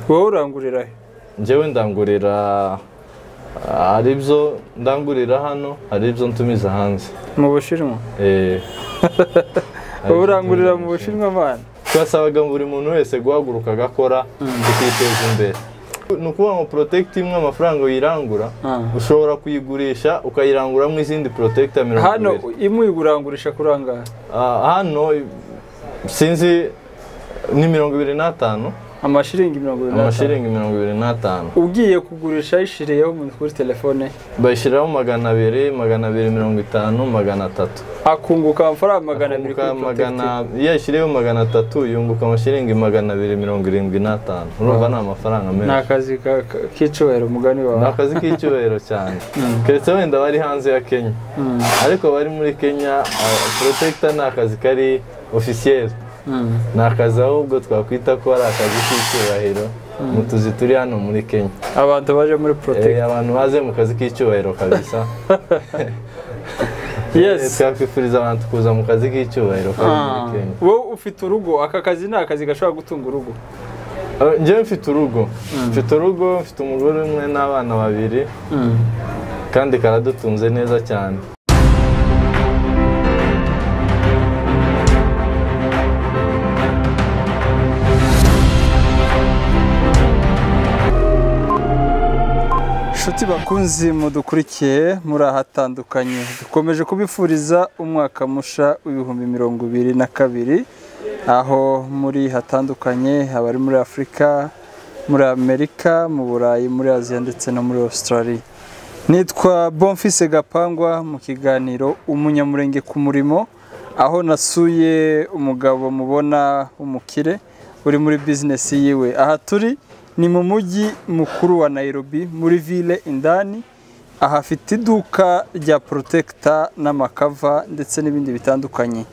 wowe urangurira he njyewe ndangurira hari ibyo ndangurira hano hari ibyo ntumiza hanze mu bushinwa Eh, wowe urangurira mu bushinwa abana twasabaga buri muntu wese guhaguruka agakora tukiteza imbere ni ukuvuga ngo protect imwe amafaranga uyirangura Ah. ushobora kuyigurisha ukayiranguramo izindi protect ya mirongo hano ibiri imwe ugurangurisha kurangaha Ah, hano sinzi ni mirongo ibiri n'atanu amashiringi mirongo irindwi n'atanu amashiringi mirongo ibiri n'atanu ugiye kugurisha yishiriyeho umuntu kuri telefone ye bashyiraho magana abiri magana abiri mirongo itanu magana atatu akunguka amafaranga magana abiri kuri magana porotagiti iyo yashyiriyeho magana atatu yunguka amashiringi magana abiri mirongo irindwi n'atanu urumva ni amafaranga ni menshi akazi ka- ka- k'icyubahiro umugani ni wawe akazi k'icyubahiro cyane keretse wenda bari hanze ya kenya Mm. ariko abari muri kenya ah, protector ni akazi kari ofisiyeri Mm. ni akazi ahubwo twakwita ko ari akazi k'icyubahiro mu tuzi turi hano muri kenya abantu baje muri Eh, porotagiti abantu baze mu kazi k'icyubahiro kabisa Eh, yesi twakwifuriza abantu kuza mu kazi k'icyubahiro kari muri Ah. kenya wowe ufite urugo aka kazi ni akazi gashobora gutunga urugo Eh, njyewe mfite urugo mfite urugo mfite umugore umwe n'abana babiri kandi karadutunze neza cyane inshuti bakunzi mudukurikiye muri ahatandukanye dukomeje kubifuriza umwaka musha w'ibihumbi mirongo ibiri na kabiri aho muri hatandukanye abari muri afurika muri amerika mu burayi muri aziya ndetse no muri australia nitwa bonfise gapangwa mu kiganiro umunyamurenge ku murimo aho nasuye umugabo mubona w'umukire uri muri bizinesi yiwe aha turi ni mu mujyi mukuru wa Nairobi muri ville indani aha afite iduka rya protector n'amakava ndetse n'ibindi bitandukanye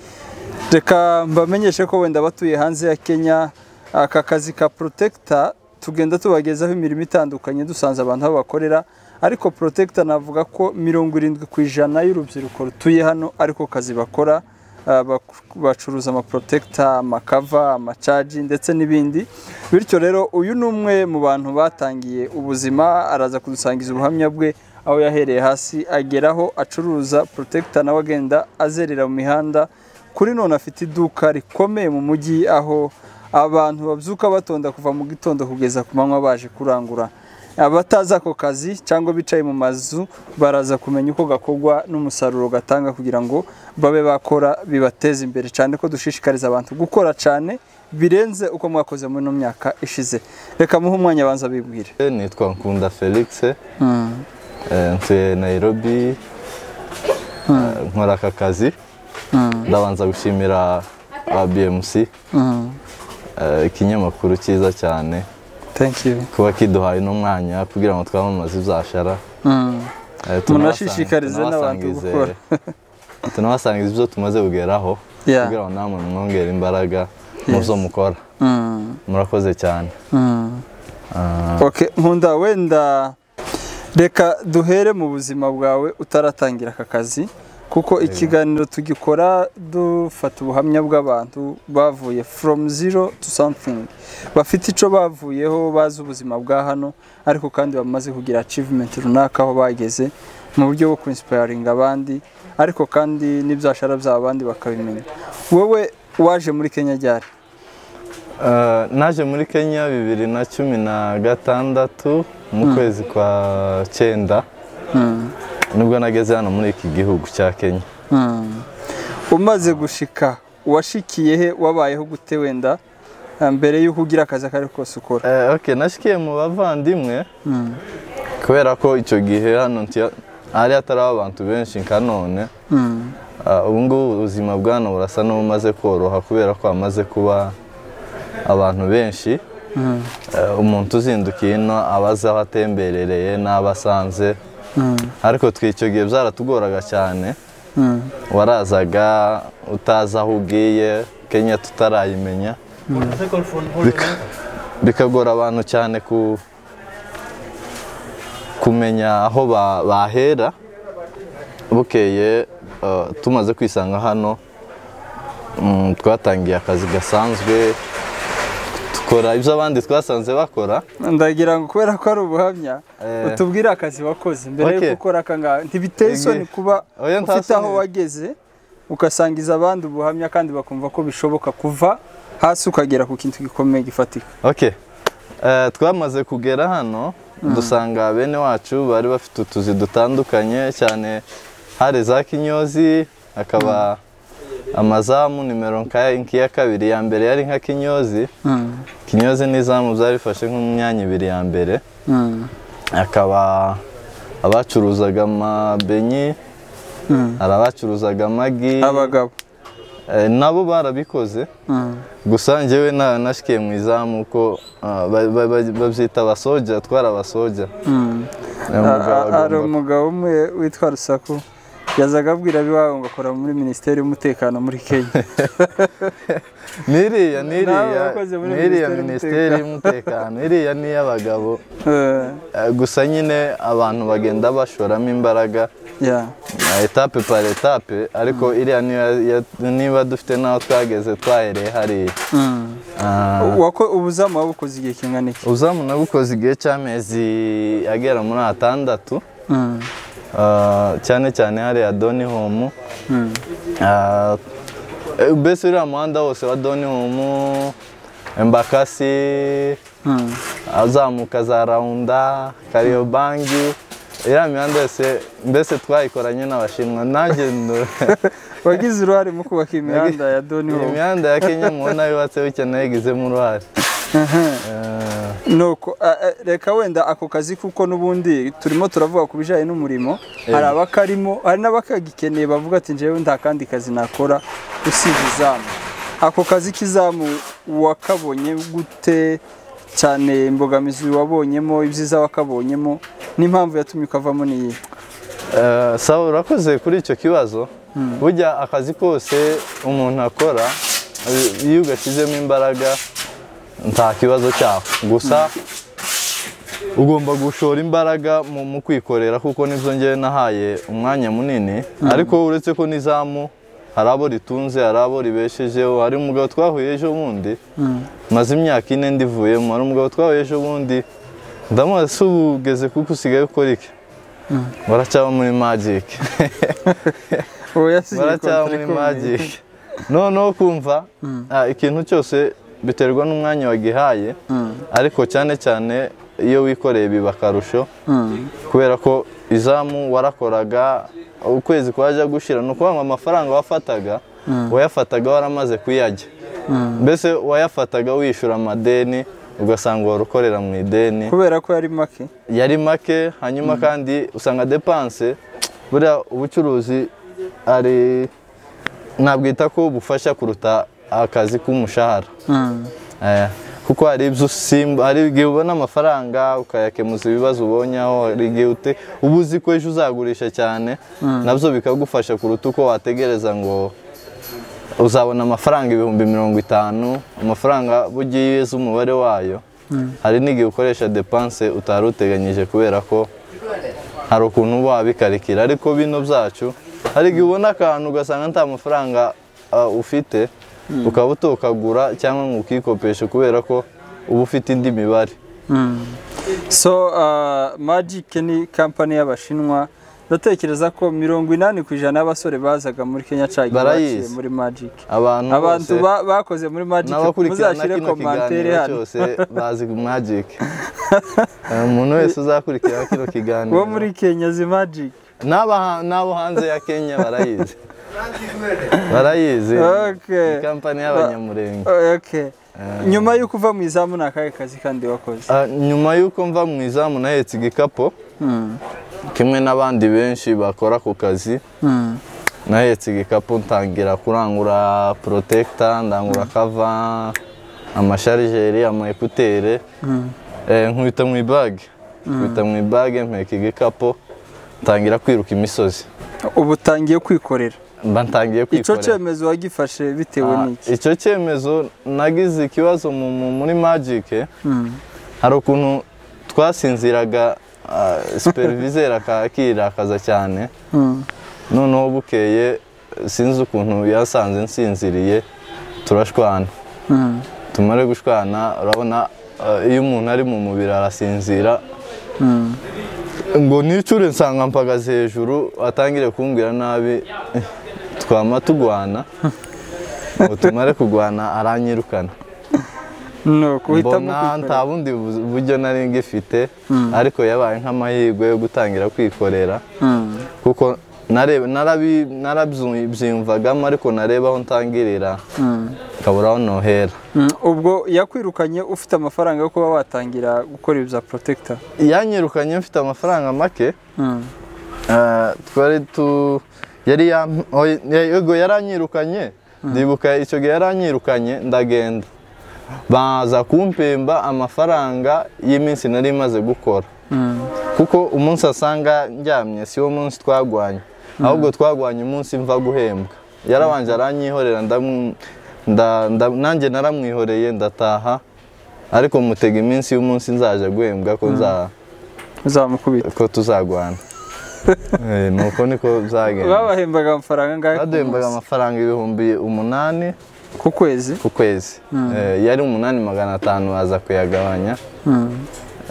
reka mbamenyeshe ko wenda batuye hanze ya kenya aka kazi ka protector tugenda tubagezaho imirimo itandukanye dusanze abantu aho bakorera ariko protector navuga ko mirongo irindwi ku ijana y'urubyiruko rutuye hano ariko kazi bakora ah, bak- bacuruza amaprotector amakava amacaji ndetse n'ibindi bityo rero uyu ni umwe mu bantu batangiye ubuzima araza kudusangiza ubuhamya bwe aho yahereye hasi ageraho acuruza protector nawe agenda azerera mu mihanda kuri none afite iduka rikomeye mu mujyi aho abantu babyuka batonda kuva mu gitondo kugeza ku manywa baje kurangura abatazi ako kazi cyangwa bicaye mu mazu baraza kumenya uko gakorwa n'umusaruro gatanga kugira ngo babe bakora bibateze imbere cyane ko dushishikariza abantu gukora cyane birenze uko mwakoze muri ino myaka ishize reka muhe umwanya abanza bibwire Eh, nitwa nkunda felix eh, ntuye nairobi Eh, nkora aka kazi ndabanza gushimira abmc eh, ikinyamakuru cyiza cyane thank you kuba kiduhaye uno mwanya kugira ngo twamamaze ibyashara Mm. Eh, tunabasa- Munashishikarize n'abantu tunabasangize- gukora. tunabasangiza ibyo tumaze kugeraho Yeah. kugira ngo namwe mwongere imbaraga mu Yes. byo mukora Mm, murakoze cyane mm. Ah, Okay, nkunda wenda reka duhere mu buzima bwawe utaratangira aka kazi kuko ikiganiro tugikora dufata ubuhamya bw'abantu bavuye from zero to something bafite icyo bavuyeho bazi ubuzima bwa hano ariko kandi bamaze kugira achievement runaka aho bageze mu buryo bwo kwinsipayaringa abandi ariko kandi n'ibyashara by'abo bandi bakabimenya wowe waje muri kenya ryari Eh, naje muri kenya bibiri na cumi na gatandatu mu kwezi kwa cyenda Mm. nibwo nageze hano muri iki gihugu cya kenya Mm. umaze gushika washikiye he wabayeho gute wenda eh, mbere y'uko ugira akazi ako ari ko kose ukora Eh, ok nashikiye mu bavandimwe Mm. kubera ko icyo gihe hano nti- hari hatariho abantu benshi nka none Mm. Ah, ubu ngubu ubuzima bwa hano burasa n'ubumaze koroha kubera ko hamaze kuba abantu benshi Mm. Eh, umuntu uzindukiye ino aba azi aho atemberereye n'abo asanze Mm. ariko twe icyo gihe byaratugoraga cyane Mm. warazaga utazi aho ugiye kenya tutarayimenya Bika- bikagora abantu cyane ku kumenya aho ba- bahera bukeye eh, tumaze kwisanga hano mm, twatangiye akazi gasanzwe dukora ibyo abandi twasanze bakora ndagira ngo kubera ko ari ubuhamya Eh. utubwire akazi wakoze mbere Okay. yo gukora akangaka ntibiteye isoni Ege. kuba Oya, nta ufite aho soni. wageze ugasangiza abandi ubuhamya kandi bakumva ko bishoboka kuva hasi ukagera ku kintu gikomeye gifatika ok Eh, twamaze kugera hano dusanga bene wacu bari bafite utuzi dutandukanye cyane hari za kinyozi hakaba amazamu nimero nka nk'iya kabiri ya mbere yari nka kinyozi kinyozi n'izamu byari bifashe nk'imyanya ibiri ya mbere hakaba abacuruzaga amabenyi hari abacuruzaga amagi abagabo Eh, nabo barabikoze gusa njyewe na nashikiye mu izamu ko ah, ba- ba- ba- babyita abasoja twari abasoja Uyu A- mugabo a- hari agomba- umugabo umwe witwa rusaku yazaga abwira abiwabo ngo akora muri minisiteri y'umutekano muri kenya n'iriya Nawe n'iriya wakoze muri n'iriya Minisiteri minisiteri y'umutekano iriya n'iy'abagabo Eh, Eh, gusa nyine abantu bagenda bashoramo imbaraga yeah. ah, etape par etape ariko iriya niyo ya- niba dufite n'aho twageze twahereye hariya Mm. Ah, Wako- ubuzamu wabukoze igihe kingana iki uzamu nabukoze igihe cy'amezi agera muri atandatu Mm. Ah, cyane cyane hariya doni homu Mm. mbese uriya muhanda wose wa doni homu embakasi Mm. azamuka za rawunda kariyobangi iriya mihanda yose mbese twayikoranye n'abashinwa nanjye ndo- wagize uruhare mu kubaka imihanda ya doni iyi homu mihanda ya kenya mubona yubatse bityo nayo igizemo uruhare Ah, nuko a- a- reka wenda ako kazi kuko n'ubundi turimo turavuga ku bijyanye n'umurimo hari abakarimo hari n'abakagikeneye bavuga ati njyewe nta kandi kazi nakora usibye izamu ako kazi k'izamu wakabonye gute cyane imbogamizi wabonyemo ibyiza wakabonyemo n'impamvu yatumye ukavamo niyi Eh, sawa urakoze kuri icyo kibazo burya akazi kose umuntu akora eh, iyo ugashyizemo imbaraga nta kibazo cyaho gusa ugomba gushora imbaraga mu mu kwikorera kuko nibyo ngewe nahaye umwanya munini ariko uretse ko n'izamu hari abo ritunze hari abo ribeshejeho hari umugabo twahuye ejo bundi maze imyaka ine ndivuyemo hari umugabo twahuye ejo bundi ndamubaza se ubu ugeze kuko usigaye ukora iki baracyaba muri magic uwo yasinye baracyaba kontara muri ikomeye. magic noneho kumva ah, ikintu cyose biterwa n'umwanya wagihaye ariko cyane cyane iyo wikoreye biba akarusho Mm. kubera ko izamu warakoraga ukwezi kwajya gushira ni ukuvuga ngo amafaranga wafataga wayafataga waramaze kuyarya mbese wayafataga wishyura amadeni ugasanga wari ukorera mu ideni kubera ko yari make yari make hanyuma kandi usanga depanse buriya ubucuruzi ari nabwita ko bufasha kuruta akazi k'umushahara Mm. Eh, kuko hari ibyo usimba hari igihe ubona amafaranga ukayakemuza ibibazo ubonye aho hari igihe ute uba uzi ko ejo uzagurisha cyane nabyo bikagufasha kuruta uko wategereza ngo uzabona amafaranga ibihumbi mirongo itanu amafaranga burya iyo uzi umubare wayo hari n'igihe ukoresha depanse utari uteganyije kubera ko hari ukuntu uba wabikarikira ariko bino byacu hari igihe ubona akantu ugasanga nta mafaranga ah, ufite ukaba utokagura cyangwa ngo ukikopeshe kubera ko uba ufite indi mibare So uh, Magic ni kampani y'Abashinwa ndatekereza ko mirongo inani ku ijana y'abasore bazaga muri Kenya cyagiye Barayizi. baciye muri Magic abantu abantu bose ba- bakoze muri Magic n'abakurikirana muzashyire kino komantere kiganiro hano cyose bazi magic Eh, umuntu wese uzakurikira kino kiganiro wo muri Kenya zi Magic n'aba ha- n'abo hanze ya kenya barayizi barayizi Okay. ni kampani y'abanyamurenge okay. nyuma y'uko uva mu izamu ni akahe kazi kandi wakoze Ah, nyuma y'uko mva mu izamu nahetse igikapu Mm. kimwe n'abandi benshi bakora ku kazi Mm. nahetse igikapu ntangira kurangura porotekita ndangura kava amasharijeri ama ekutere eh, nkubita mu ibage nkubita mu ibage mpeka igikapu ntangira kwiruka imisozi ubu utangiye kwikorera mba ntangiye icyo kwikorera cyemezo wagifashe bitewe Ah, n'iki icyo cyemezo nagize ikibazo mu- mu- muri magike hari ukuntu twasinziraga superviseri akakira akaza cyane Mm. noneho bukeye sinzi ukuntu yasanze nsinziriye turashwana Mm. tumare gushwana urabona eh, iyo umuntu ari mu mubiri arasinzira ngo nicure nsanga mpagaze hejuru atangire kumbwira nabi eh, twama tugwana ngo tumare kugwana aranyirukana ni ukuhitamo mbona nta bundi bu- buryo nari ngifite ariko yabaye nk'amahirwe yo gutangira kwikorera kuko narebe- narabi- narabyiyumvagamo ariko nareba aho ntangirira nkabura aho nohera Mm, ubwo yakwirukanye ufite amafaranga yo kuba watangira gukora ibi bya protector yanyirukanye mfite amafaranga make Mm, Eh, twari tu yari yam- oy- yego yaranyirukanye ndibuka icyo gihe yaranyirukanye ndagenda baza kumpemba amafaranga y'iminsi nari maze gukora mm, kuko umunsi asanga ndyamye si wo munsi twagwanye ahubwo twagwanye umunsi mva guhembwa yarabanje aranyihorera ndamu- nda- nda- nanjye naramwihoreye ndataha ariko mutega iminsi y'umunsi nzaje guhembwa ko nza uzamukubita ko tuzagwana Eh, nuko niko byagenda babahembaga amafaranga angahe ku baduhembaga munsi? amafaranga ibihumbi umunani ku kwezi ku kwezi Eh, yari umunani magana atanu baza kuyagabanya Mm,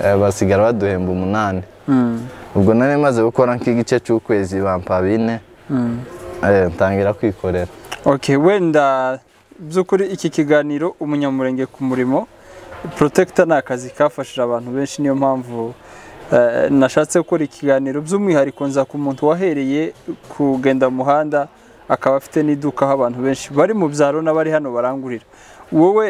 eh, basigara baduhemba umunani mm, ubwo nari maze gukora nk'igice cy'ukwezi bampa bine mm. eh, ntangira kwikorera okay wenda by'ukuri iki kiganiro umunyamurenge ku murimo protector ni akazi kafashije abantu benshi niyo mpamvu eh, nashatse gukora ikiganiro by'umwihariko nza ku muntu wahereye kugenda mu muhanda akaba afite n'iduka aho abantu benshi bari mu byaro n'abari hano barangurira wowe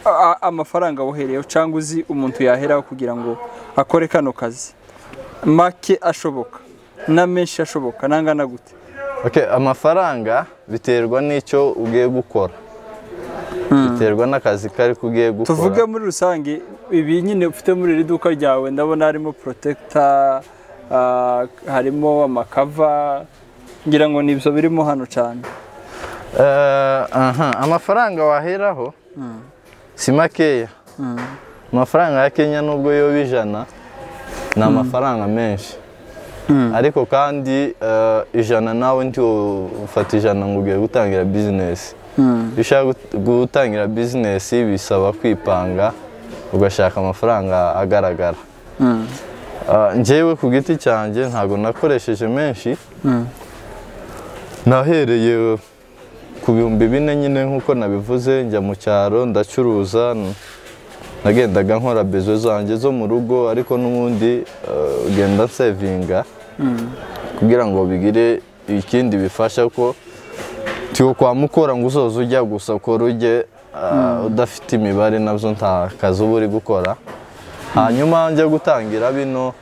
a- amafaranga wohereyeho cyangwa uzi umuntu yaheraho kugira ngo akore kano kazi make ashoboka na menshi ashoboka nangana gute okay, amafaranga biterwa n'icyo ugiye gukora biterwa n'akazi kari kugiye gukora tuvuge muri rusange ibi nyine ufite muri iri duka ryawe ndabona harimo protector ah, harimo amakava ngira ngo ni ibyo birimo hano cyane Eh, aha, amafaranga waheraho si makeya amafaranga ya kenya nubwo yoba ijana ni amafaranga menshi ariko kandi eh, ijana nawe ntiwo ufata ijana ngo ugiye gutangira bizinesi iyo ushaka gut- gutangira bizinesi bisaba kwipanga ugashaka amafaranga agaragara Ah, njyewe ku giti cyanjye ntabwo nakoresheje menshi nahereye ku bihumbi bine nyine nk'uko nabivuze njya mu cyaro ndacuruza n- nagendaga nkora bezo zanjye zo mu rugo ariko n'ubundi eh, ugenda sevinga kugira ngo bigire ikindi bifasha ko tiwo kwa mukora ngo uzoze ujya gusa ukora ujye eh, udafite imibare nabyo nta kazi uba uri gukora hanyuma njya gutangira bino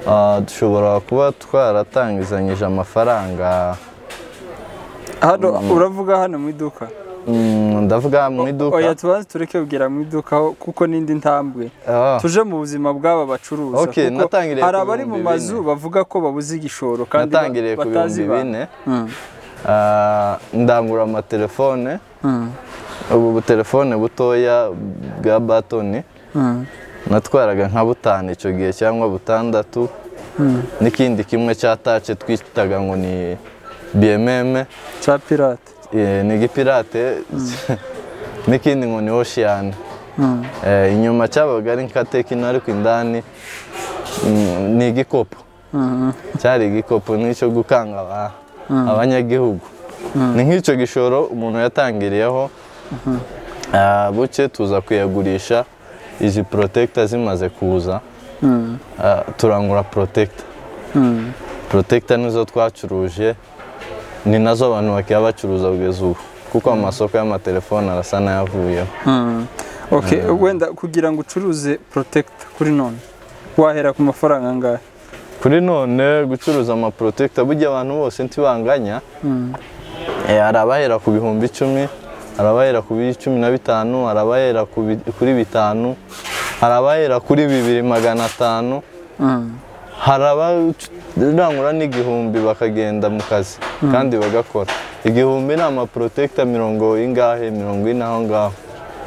ah, dushobora kuba twaratangizanyije amafaranga hano uravuga hano mu iduka Mm, ndavuga mu oya iduka tubanze tureke kugira mu iduka ho kuko n'indi ntambwe Ah, tuje mu buzima bw'aba bacuruza Okay, kuko natangiriye hari ku abari mu bihumbi mazu bine. bavuga ko babuze igishoro kandi ba- natangiriye ku batazi bihumbi ba- bine Mm, Ah, ndangura amatelefone mm, ubu butelefone butoya bwa batoni mm, natwaraga nka butanu icyo gihe cyangwa butandatu n'ikindi kimwe cya tace twitaga ngo ni bmm cya pirate eh, ni igipirate n'ikindi ngo ni ocean Mm, Eh, inyuma cyabaga ari nka tekino ariko indani mm, ni igikopo mm, cyari igikopo n'icyo gukanga aba- abanyagihugu ni nk'icyo gishoro umuntu yatangiriyeho Ah, buke tuza kuyagurisha izi protector zimaze kuza mm, ah, turangura protector mm. protector nizo twacuruje ni nazo abantu bakaba bacuruza kugeza ubu kuko amasoko y'amatelefone arasa n'ayavuyeho Mm. Okay, wenda kugira ngo ucuruze protector kuri none wahera ku mafaranga angahe kuri none gucuruza amaprotector burya abantu bose ntibanganya Mm. Eh, hari abahera ku bihumbi icumi hari abahera ku bi- cumi na bitanu hari abahera ku bi- kuri bitanu hari abahera kuri bibiri magana atanu Mm. hari abarangura n'igihumbi bakagenda mu kazi kandi bagakora igihumbi ni amaprotecta mirongo ingahe mirongo ine aho ngaho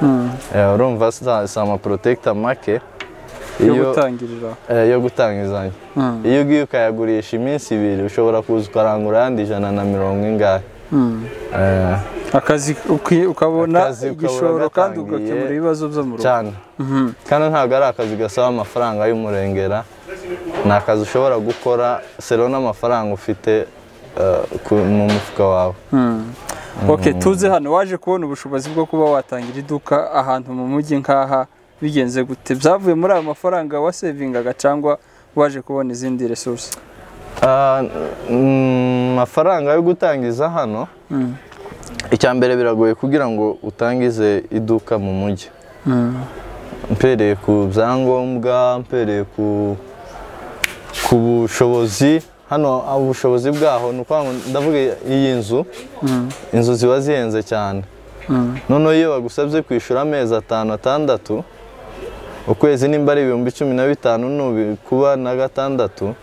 Mm. Eh, urumva si- si amaprotecta make yo iyo- gutangirira eh, yo gutangizanya Mm. iyo ugiye ukayagurisha iminsi ibiri ushobora kuza ukarangura ayandi ijana na mirongo ingahe Eh, akazi uki- ukabona Akazi ukabona igishoro kandi gatangiye. ugakemura ibibazo byo mu rugo cyane kandi ntabwo ari akazi gasaba amafaranga y'umurengera ni akazi ushobora gukora sero n'amafaranga ufite eh, ku- mu mufuka wawe Ok tuze hano waje kubona ubushobozi bwo kuba watangira iduka ahantu mu mujyi nk'aha bigenze gute byavuye muri ayo mafaranga wasevingaga cyangwa waje kubona izindi resource Ah, mm, amafaranga yo gutangiza hano icya mbere biragoye kugira ngo utangize iduka mu mujyi mpereye ku byangombwa mpereye ku ku bushobozi hano ah, ubushobozi bwaho ni ukuvuga ngo ndavuga iyi nzu inzu ziba zihenze cyane noneho iyo bagusabye kwishyura amezi atanu atandatu ukwezi nimba ari ibihumbi cumi na bitanu nubi- kuba na gatandatu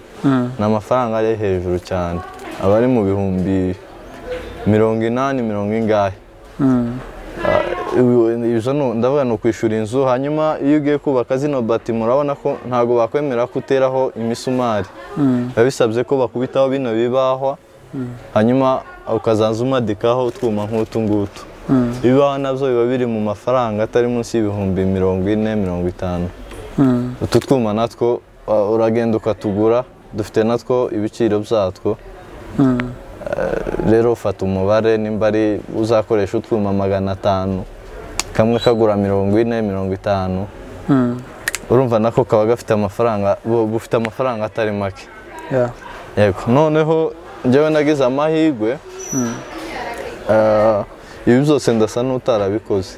ni amafaranga ari hejuru cyane aba ari mu bihumbi mirongo inani mirongo ingahe Ibi- ibyo ni- ndavuga ni ukwishyura inzu hanyuma iyo ugiye kubaka zino bati murabona ko ntabwo bakwemera ko uteraho imisumari biba bisabye ko bakubitaho bino bibahwa hanyuma ukazaza umadikaho utwuma nk'utu ngutu ibibaho nabyo biba biri mu mafaranga atari munsi y'ibihumbi mirongo ine mirongo itanu utu twuma natwo uh, uragenda ukatugura dufite natwo ibiciro byatwo Eh, rero ufata umubare nimba ari uzakoresha utwuma magana atanu kamwe kagura mirongo ine mirongo itanu urumva nako kaba gafite amafaranga bu- bufite amafaranga atari make Yeah. yego noneho njyewe nagize amahirwe Eh, ibi byose ndasa n'utarabikoze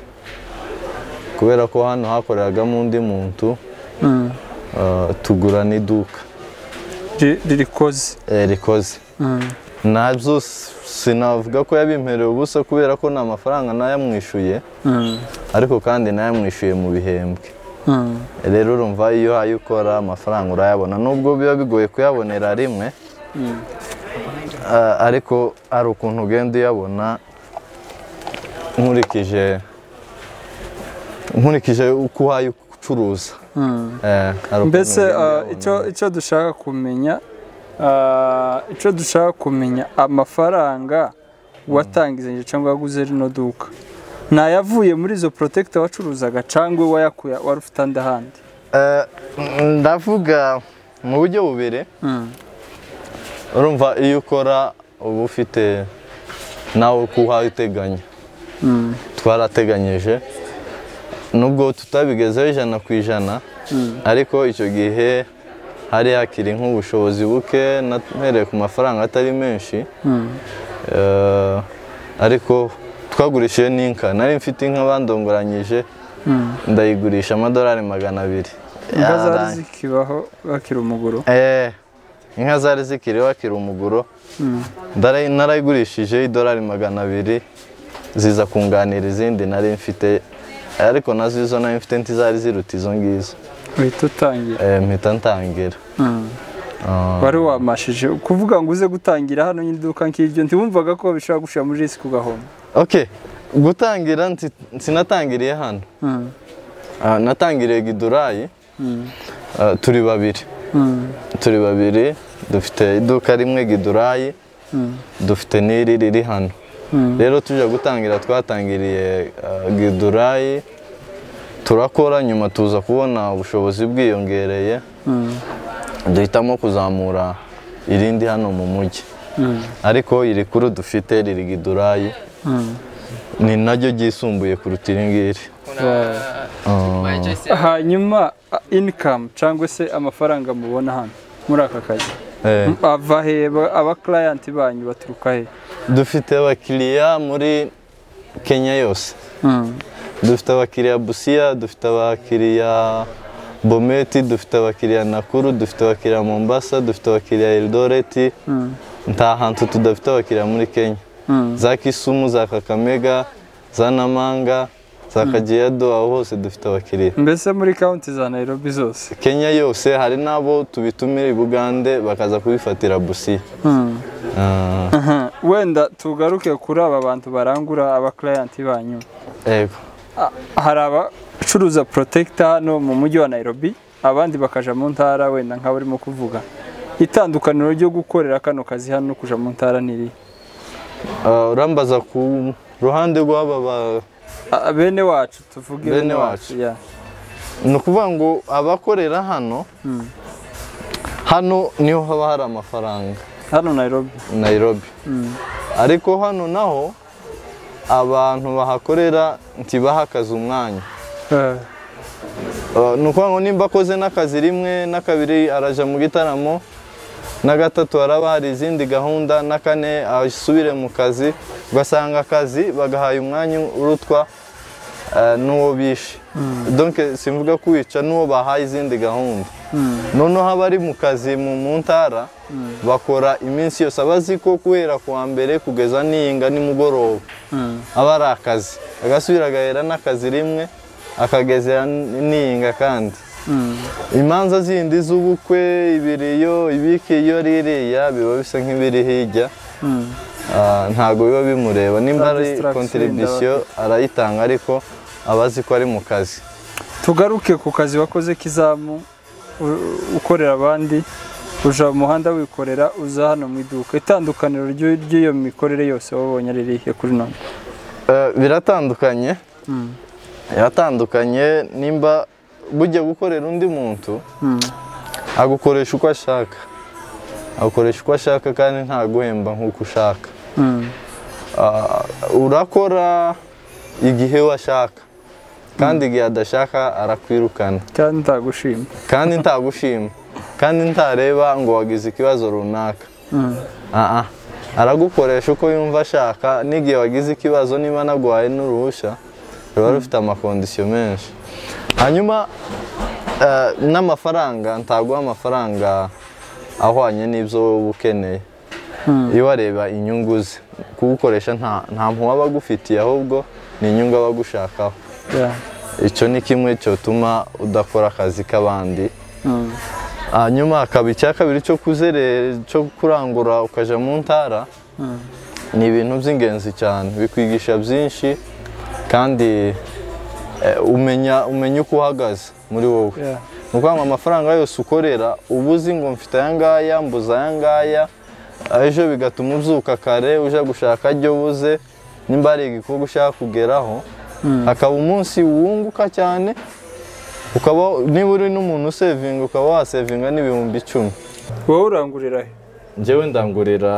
kubera ko hano hakoreragamo undi muntu eh, tugura n'iduka Ri- ririkoze eh, rikoze nabyo s- sinavuga ko yabimpereye ubusa kubera ko nta mafaranga nayamwishyuye ariko kandi nayamwishyuye mu bihembwe rero urumva iyo uhaye ukora amafaranga urayabona nubwo biba bigoye kuyabonera rimwe a- ariko hari ukuntu ugenda uyabona nkurikije nkurikije uko uhaye ucuruza Eh, hari ukuntu mbese ugenda ah, uyabona. icyo icyo dushaka kumenya ah, icyo dushaka kumenya amafaranga watangizanye cyangwa waguze rino duka nayavuye muri izo protector wacuruzaga cyangwa wayakuya wari ufite andi ahandi Eh, ndavuga mu buryo bubiri urumva iyo ukora uba ufite nawe uko uhaye uteganya twarateganyije nubwo tutabigezeho ijana ku ijana ariko icyo gihe hari hakiri nk'ubushobozi buke nahereye ku mafaranga atari menshi Eh, ariko twagurishije n'inka nari mfite inka bandongoranyije ndayigurisha amadolari magana abiri inka zari Yarangiye. zikibaho bakiri umuguru Eh, inka zari zikiriho akiri umuguro Ndara- narayigurishije idolari magana abiri ziza kunganira izindi nari mfite ariko nazo izo nari mfite ntizari ziruta izo ngizo uhita utangira Eh, mpita ntangira Ah, wari wamashije kuvuga ngo uze gutangira hano nyine iduka nk'iryo ntiwumvaga ko bishobora gushyira muri risiki ugahomba okay gutangira nti- sinatangiriye hano Ah, natangiriye gidurayi Ah, turi babiri turi babiri dufite iduka rimwe gidurayi dufite n'iri riri hano rero tujya gutangira twatangiriye ah, gidurayi turakora nyuma tuza kubona ubushobozi bwiyongereye duhitamo kuzamura irindi hano mu mujyi ariko iri kuru dufite riri gidurayi ni naryo ryisumbuye kuruta iri ngiri hanyuma inikamu cyangwa se amafaranga mubona hano muri aka kazi Eh. ava he Ba- abakirayanti banyu baturuka he dufite abakiriya muri kenya yose dufite abakiriya busiya dufite abakiriya bometi dufite abakiriya nakuru dufite abakiriya mombasa dufite abakiriya eldoreti nta hantu tudafite abakiriya muri kenya za kisumu za kakamega za namanga za kagedo aho hose dufite abakiriya mbese muri kawunti za nairobi zose kenya yose hari n'abo tubitumira i bugande bakaza kubifatira busiya Ah, wenda tugaruke kuri aba bantu barangura abakirayanti banyu yego hari abacuruza protector hano mu mujyi wa Nairobi abandi bakaja mu ntara wenda nka barimo kuvuga itandukaniro ryo gukorera kano kazi hano no kuja mu ntara niri Ah, urambaza ku ruhande rw'aba ba- Ah, bene wacu tuvuge Bene wacu. ya. ni ukuvuga ngo abakorera hano hano niho haba hari amafaranga hano Nairobi Nairobi ariko hano naho abantu bahakorera ntibaha akazi umwanya Eh, Uh, ni ukuvuga ngo nimba akoze n'akazi rimwe n'akabiri araja mu gitaramo na gatatu haraba hari izindi gahunda na kane asubire mu kazi ugasanga akazi bagahaye umwanya urutwa uh, n'uwo bishe donc simvuga kwica n'uwo bahaye izindi gahunda noneho abari mu kazi mu mu ntara bakora iminsi yose abazi ko kubera ku wa mbere kugeza niyinga nimugoroba aba ari akazi agasubira agahera n'akazi rimwe akagezera niyinga kandi imanza zindi z'ubukwe ibiriyo ibiki iyo ririya biba bisa nk'ibiri hirya Ah, ntabwo biba bimureba nimba ari Distraction kontiribisiyo arayitanga ariko aba azi ko ari mu kazi tugaruke ku kazi wakoze k'izamu u- ukorera abandi uja mu muhanda wikorera uza hano mu iduka itandukaniro ry'u- ry'iyo mikorere yose wabonye ari irihe kuri none Eh, biratandukanye biratandukanye nimba bujya gukorera undi muntu agukoresha uko ashaka agukoresha uko ashaka kandi ntaguhemba nk'uko ushaka Mm. Ah, urakora igihe we ashaka kandi igihe adashaka arakwirukana kandi ndagushima kandi ntagushima kandi ntareba ngo wagize ikibazo runaka Ah, ah. aragukoresha uko yumva ashaka n'igihe wagize ikibazo niba naguhaye n'uruhushya ruba rufite amakondisiyo menshi hanyuma eh, n'amafaranga ntaguha amafaranga ahwanye n'ibyo wowe ukeneye iyo wareba inyungu ze kuwukoresha nta nta mpuhwe aba agufitiye ahubwo ni inyungu aba agushakaho Yeah. icyo ni kimwe cyotuma udakora akazi k'abandi hanyuma hakaba icya kabiri cyo kuzerera cyo kurangura ukaja mu ntara ni ibintu by'ingenzi cyane bikwigisha byinshi kandi eh, umenya umenya uko uhagaze muri wowe Yeah. ni ukuvuga ngo amafaranga yose ukorera uba uzi ngo mfite aya ngaya mbuze aya ngaya ejo bigatuma ubyuka kare uje gushaka ajya ubuze nimba hari igikorwa ushaka kugeraho hakaba umunsi wunguka cyane ukaba niba uri n'umuntu usevinga ukaba wasevinga n'ibihumbi icumi wowe urangurira he njyewe ndangurira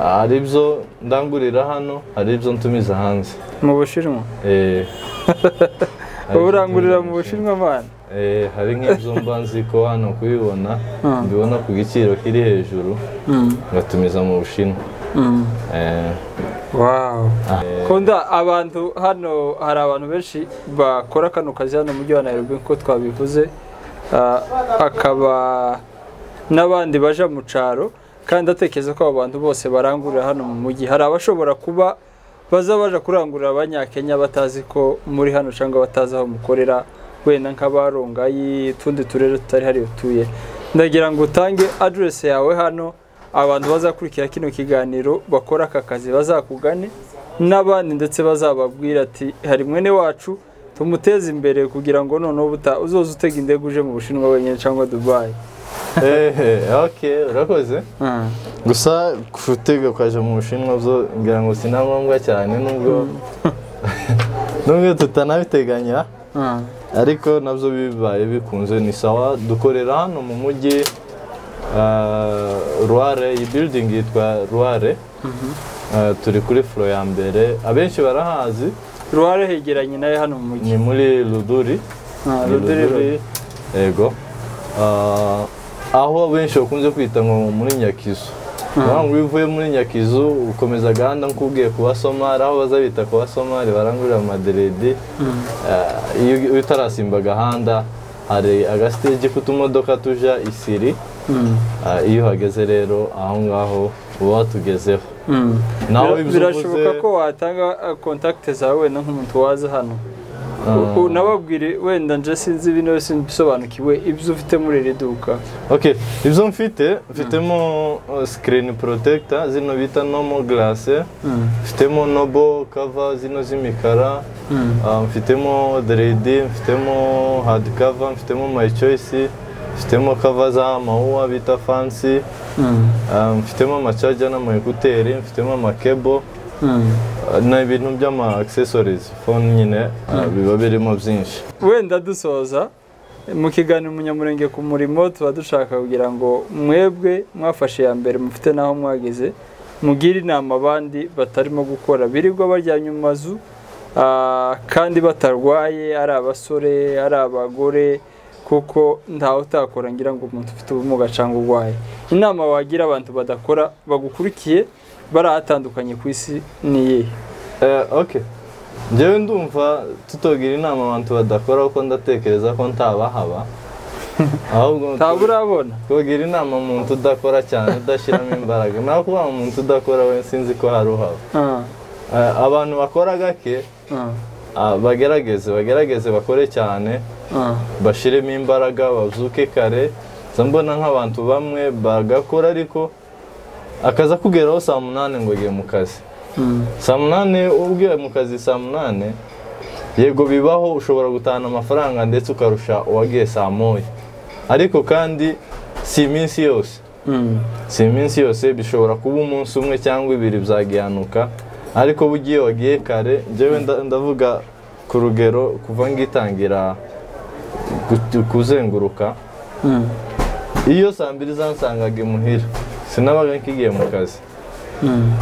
hari ibyo ndangurira hano hari ibyo ntumiza hanze mu bushinwa Eh, hari wowe ibyo urangurira mu ntumiza. bushinwa abana Eh, hari nk'ibyo mba nzi ko hano kubibona mbibona ku giciro kiri hejuru ngatumiza mu bushinwa Eh, wow kunda abantu hano hari abantu benshi bakora kano kazi hano mu mujyi wa Nairobi nk'uko twabivuze Ah, akaba n'abandi baja mu caro kandi ndatekereza ko abo bantu bose barangurira hano mu mujyi hari abashobora kuba baza baja kurangurira abanyakenya batazi ko muri hano cyangwa batazi aho mukorera wenda nk'abarongayi utundi turere tutari hariyo tuye ndagira ngo utange aderesi yawe hano abantu bazakurikira kino kiganiro bakora aka kazi bazakugane n'abandi ndetse bazababwira ati hari mwene wacu tumuteze imbere kugira ngo noneho buta uzoze utega indege uje mu bushinwa wenyine cyangwa dubayi eh, ok urakoze gusa kutega ukaja mu bushinwa byo ngira ngo si na ngombwa cyane nubwo nubwo tutanabiteganya ariko nabyo bibaye bikunze ni sawa dukorera hano mu mujyi ruware iyi building yitwa ruware turi kuri furo ya mbere abenshi barahazi ruhare hegeranye nawe hano mu mujyi ni muri ruduri Ah, Ni Rudiri Road. Ruduri, yego Ah, aho benshi bakunze kwita ngo muri nyakizu Urabona ngo iyo uvuye muri nyakizu ukomeza gahanda nk'ubwiye ku basomari aho baza bita ku basomari barangurira amaderedi Ah, iyo iyo utarasimba agahanda hari agasitege k'utumodoka tuja isiri Ah, iyo uhageze rero aho ngaho uba watugezeho nawe Bira- ibyo birashoboka uvuze- ko watanga eh, kontakite zawe wenda nk'umuntu waza hano U- u- nababwire wenda nje sinzi ibintu byose mbisobanukiwe ibyo ufite muri iri duka Ok, ibyo mfite mfitemo uh, screen protector zino bita normal glass mfitemo nobo cover zino z'imikara uh, mfitemo dread mfitemo hard cover mfitemo my choice mfitemo kava z'amawuwa bita fansi ah, mfitemo amacaja n'amayekuteri mfitemo amakebo ah, n'ibintu by'ama accessories phone nyine ah, biba birimo byinshi wenda dusoza mu kiganiro umunyamurenge ku murimo tuba dushaka kugira ngo mwebwe mwafashe iya mbere mufite n'aho mwageze mugire inama abandi batarimo gukora birirwa baryamye mu mazu ah, kandi batarwaye ari abasore ari abagore kuko ntawe utakora ngira ngo umuntu ufite ubumuga cyangwa urwaye inama wagira abantu badakora bagukurikiye barahatandukanye ku isi ni iyihe Eh, ok njyewe ndumva tutogira inama abantu badakora kuko ndatekereza ko ntabahaba ahubwo ntabwo urabona tugira inama umuntu udakora cyane udashyiramo imbaraga naho kuba umuntu udakora we sinzi ko hari uhaba Ah, Eh, abantu bakora gake ah, ah, bagerageze bagerageze bakore cyane ah. bashyiremo imbaraga bazuke kare nza mbona nk'abantu bamwe bagakora ariko akaza kugeraho saa munani ngo agiye mu kazi Mm, saa munani ubwiwe mu kazi saa munani yego bibaho ushobora gutahana amafaranga ndetse ukarusha uwagiye saa moya ariko kandi si iminsi yose mm, si iminsi yose bishobora kuba umunsi umwe cyangwa ibiri byagihanuka ariko bugiye wagiye kare njyewe nda- ndavuga ku rugero kuva ngitangira gut- kuzenguruka mm, iyo saa mbiri zansangaga imuhira sinabaga nkigiye mu kazi mm.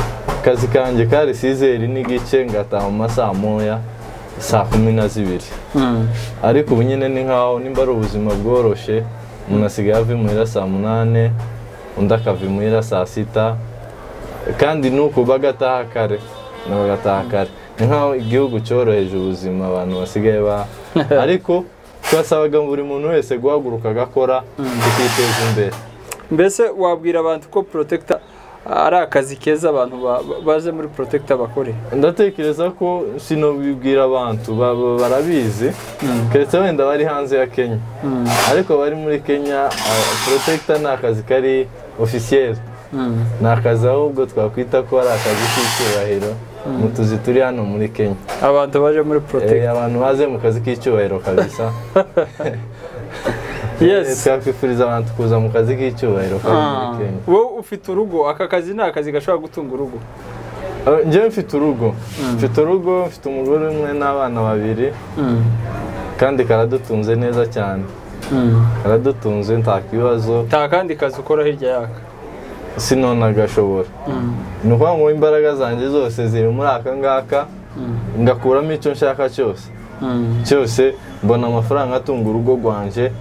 akazi kanjye kari sizeri n'igice ngataha mu masaha moya saa kumi na zibiri Mm, ariko ubu nyine ni nkaho nimba ari ubuzima bworoshye umuntu asigaye ava imuhira saa munane undi akava imuhira saa sita kandi nuko bagataha kare nabo bagataha kare ni nkaho igihugu cyoroheje ubuzima abantu basigaye ba ariko twasabaga buri muntu wese guhaguruka agakora tukiteza imbere mbese wabwira abantu ko protector ari akazi keza abantu ba- ba- baje muri protector bakore ndatekereza ko sinobibwira abantu ba- ba- barabizi keretse wenda bari hanze ya kenya ariko bari muri kenya porotecita ni akazi kari ofisiyeri ni akazi ahubwo twakwita ko ari akazi k'icyubahiro mu tuzi turi hano muri kenya abantu baje muri Eh, protector abantu baze mu kazi k'icyubahiro kabisa Eh, yes twakwifuriza abantu kuza mu kazi k'icyubahiro kari muri Ah, kenya wowe ufite urugo aka kazi ni akazi gashobora gutunga urugo Eh, njyewe mfite urugo mfite urugo mfite umugore umwe n'abana babiri kandi karadutunze neza cyane karadutunze nta kibazo nta kandi kazi ukora hirya yaka sinona gashobora ni ukuvuga ngo imbaraga zanjye zose ziri muri aka ngaka ngakuramo icyo nshaka cyose cyose mbona amafaranga atunga urugo rwanjye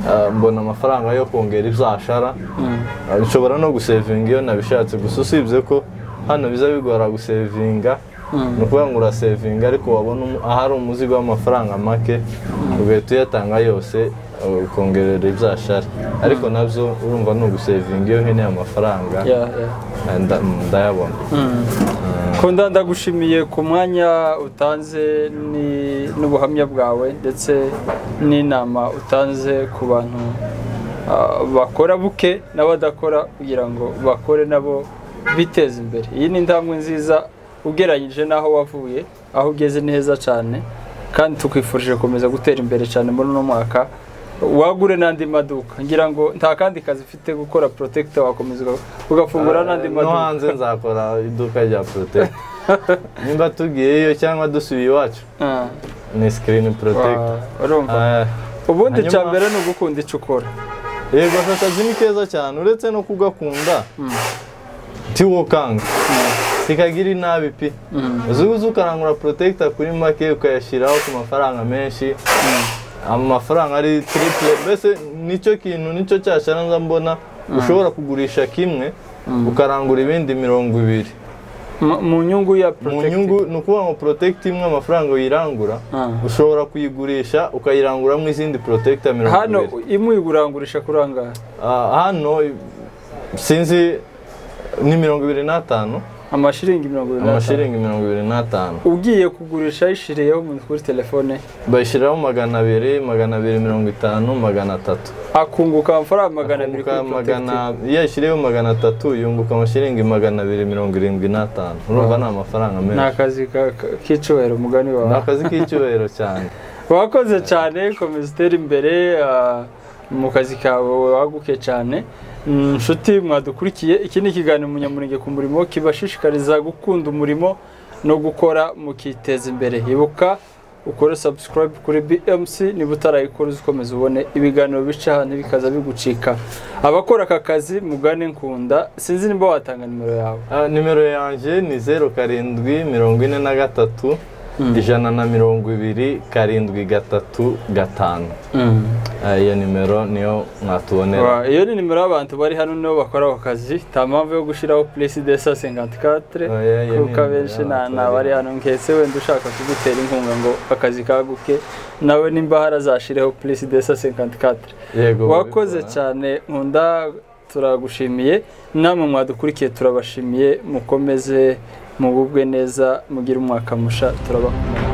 ah, mbona amafaranga yo kongera ibyashara Ah, nshobora no gusevinga iyo nabishatse gusa usibye ko hano biza bigora gusevinga ni ukuvuga ngo urasevinga ariko wabona umu- ahari umuzigo w'amafaranga make ugahita uyatanga yose ah, ukongerera ibyashara ariko nabyo urumva ni ugusevinga iyo nkeneye amafaranga Yeah, yeah. ah, nda- ndayabona Kunda ndagushimiye ku mwanya utanze ni- n'ubuhamya bwawe ndetse n'inama utanze ku bantu ah, bakora buke n'abadakora kugira ngo bakore nabo biteze imbere iyi ni intambwe nziza ugereranyije n'aho wavuye aho ugeze ni heza cyane kandi tukwifurije gukomeza gutera imbere cyane muri uno mwaka wagure n'andi maduka ngira ngo nta kandi kazi ufite gukora protector wakomeza uga- ugafungura n'andi Eh, No maduka hanze nzakora iduka rya protect nimba tugiyeyo cyangwa dusubiye iwacu Ah. ni sikirini protect Wa- urumva ubundi hanyuma- cya mbere ni ugukunda icyo ukora yego aka kazi ni keza cyane uretse no kugakunda tiwokanga tikagira inabi pe uzi uzi ukarangura protector kuri make ukayashyiraho ku mafaranga menshi amafaranga ari triple mbese nicyo kintu nicyo cyashara nza mbona ushobora kugurisha kimwe ukarangura ibindi mirongo ibiri Mu- mu nyungu ya mu protect nyungu ni ukuvuga ngo protect imwe amafaranga uyirangura Ah. ushobora kuyigurisha ukayiranguramo izindi protector mirongo hano ibiri imwe uyigurangurisha kuri aha ngaha Ah, hano sinzi ni mirongo ibiri n'atanu amashiringi mirongo irindwi n'atanu amashiringi mirongo ibiri n'atanu ugiye kugurisha yishiriyeho umuntu kuri telefone bashyiraho magana abiri magana abiri mirongo itanu magana atatu akunguka amafaranga magana abiri kuri protect magana iyo yashyiriyeho magana atatu yunguka amashiringi magana abiri mirongo irindwi n'atanu urumva ni amafaranga ni menshi akazi ka- ka- k'icyubahiro umugani ni wawe akazi k'icyubahiro cyane wakoze cyane komeza utere imbere ah, mu kazi kawe waguke cyane Mm, nshuti mwadukurikiye iki ni ikiganiro umunyamurenge ku murimo kibashishikariza gukunda umurimo no gukora mukiteza imbere ibuka ukore subscribe kuri BMC niba utarayikora uzikomeza ubone ibiganiro bica hano bikaza bigucika abakora aka kazi mugane nkunda sinzi nimba watanga nimero yawe Ah, nimero yanjye ni zeru karindwi mirongo ine na gatatu ijana na mirongo ibiri karindwi gatatu gatanu Ah, iyo nimero niyo mwatubonera Wa- iyo ni nimero y'abantu bari hano nibo bakora ako kazi nta mpamvu yo gushyiraho puresi de sa senkantikatere Oya, iyo ni kuko nimero abenshi nta y'abantu nta bari bari hano nketse wenda ushaka kugutera inkunga ngo akazi kaguke nawe nimba harazashyireho puresi de sa senkantikatere yego wakoze babikora. cyane nkunda turagushimiye namwe mwadukurikiye turabashimiye mukomeze mugubwe neza mugire umwaka musha turabakumira